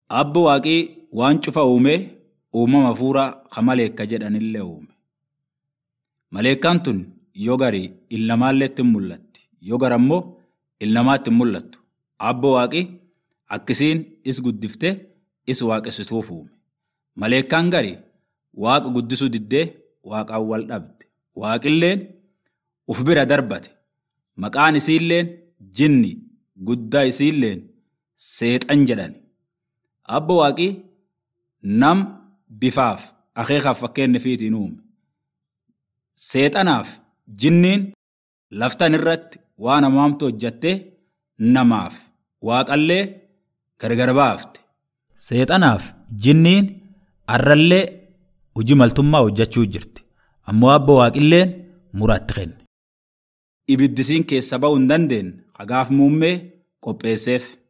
Abbo waaqii waan cufa uumee uumama hafuuraa ka maleekka jedhanillee uume. Maleekkaan tun yoo garii ilmaalleetti hin mul'atti. Yoo gara immoo ilmaatti hin mul'attu. Abbo waaqii akkisiin is guddiftee is waaqessituuf uume. Maleekkaan garii waaqa guddisuu diddee waaqaan wal dhabde. Waaqilleen uf bira darbate. Maqaan isiilleen jinni guddaa isiilleen seexan jedhan. Abbo waaqii nam bifaaf akeekaaf fakkeenya fiitiin uume. Seexanaaf jinniin laftan irratti waan hamaamtu hojjattee namaaf waaqallee gargar baafte. Seexanaaf jinniin arrallee hojii maltummaa hojjechuu jirti. Ammoo abbo waaqilleen muraatti kenne. Ibiddisiin keessa ba'uu hin dandeenye hagaaf muummee qopheesseef.